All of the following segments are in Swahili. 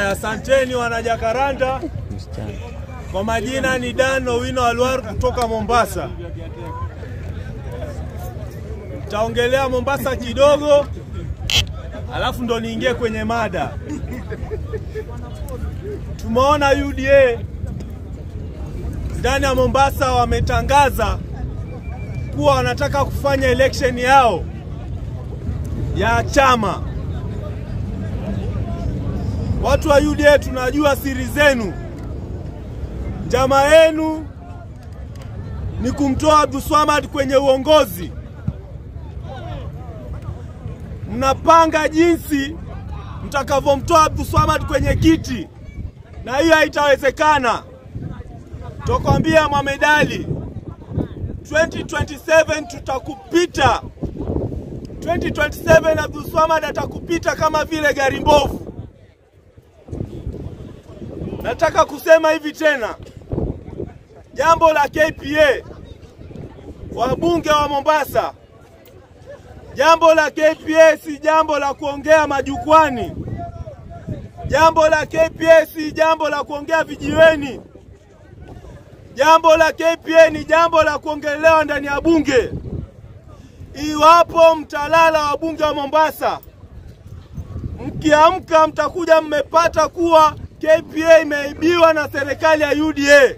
Haya, asanteni wanajakaranda. Kwa majina ni Dan Owino Alwar kutoka Mombasa. Nitaongelea Mombasa kidogo, alafu ndo niingie kwenye mada. Tumeona UDA ndani ya Mombasa wametangaza kuwa wanataka kufanya election yao ya chama. Watu wa UDA tunajua siri zenu. Njama yenu ni kumtoa Abdulswamad kwenye uongozi. Mnapanga jinsi mtakavyomtoa Abdulswamad kwenye kiti, na hiyo haitawezekana. Tokwambia Mohamed Ali, 2027 tutakupita. 2027 Abdulswamad atakupita kama vile gari mbovu. Nataka kusema hivi tena, jambo la KPA, wabunge wa Mombasa, jambo la KPA si jambo la kuongea majukwani. Jambo la KPA si jambo la kuongea vijiweni. Jambo la KPA ni jambo la kuongelewa ndani ya bunge. Iwapo mtalala wabunge wa Mombasa, mkiamka mtakuja mmepata kuwa KPA imeibiwa na serikali ya UDA.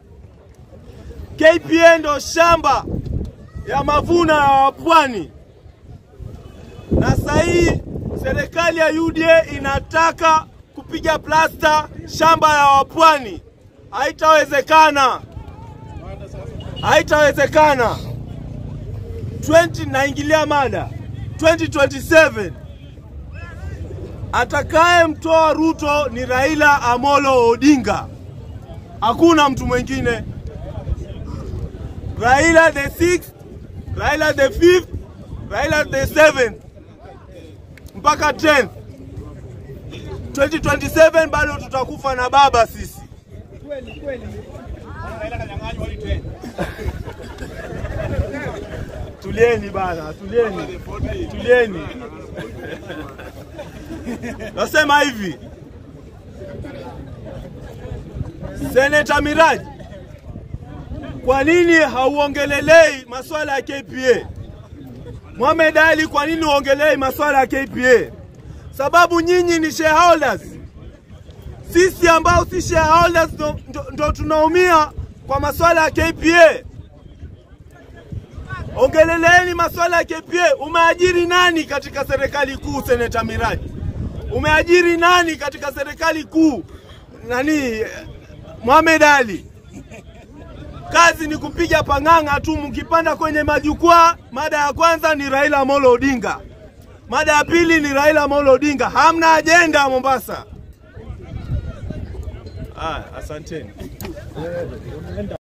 KPA ndo shamba ya mavuno ya wapwani, na sasa hii serikali ya UDA inataka kupiga plasta shamba ya wapwani. Haitawezekana, haitawezekana. 20 naingilia mada 2027 atakaye mtoa Ruto ni Raila Amolo Odinga, hakuna mtu mwingine. Raila the sixth, Raila the fifth, Raila the seventh mpaka 10th. 2027 bado tutakufa na baba sisi. Tulieni bana, tulieni, tulieni. Nasema hivi, Seneta Miraji, kwa nini hauongelelei masuala ya KPA? Mohamed Ali, kwa nini uongelei masuala ya KPA? Sababu nyinyi ni shareholders, sisi ambao si shareholders ndo, ndo, ndo tunaumia kwa masuala ya KPA. Ongeleleeni masuala ya KPA. Umeajiri nani katika serikali kuu, Seneta Miraji? Umeajiri nani katika serikali kuu? Nani? Mohamed Ali. Kazi ni kupiga pang'ang'a tu, mkipanda kwenye majukwaa. Mada ya kwanza ni Raila Amolo Odinga, mada ya pili ni Raila Amolo Odinga. Hamna ajenda Mombasa. Ah, asanteni.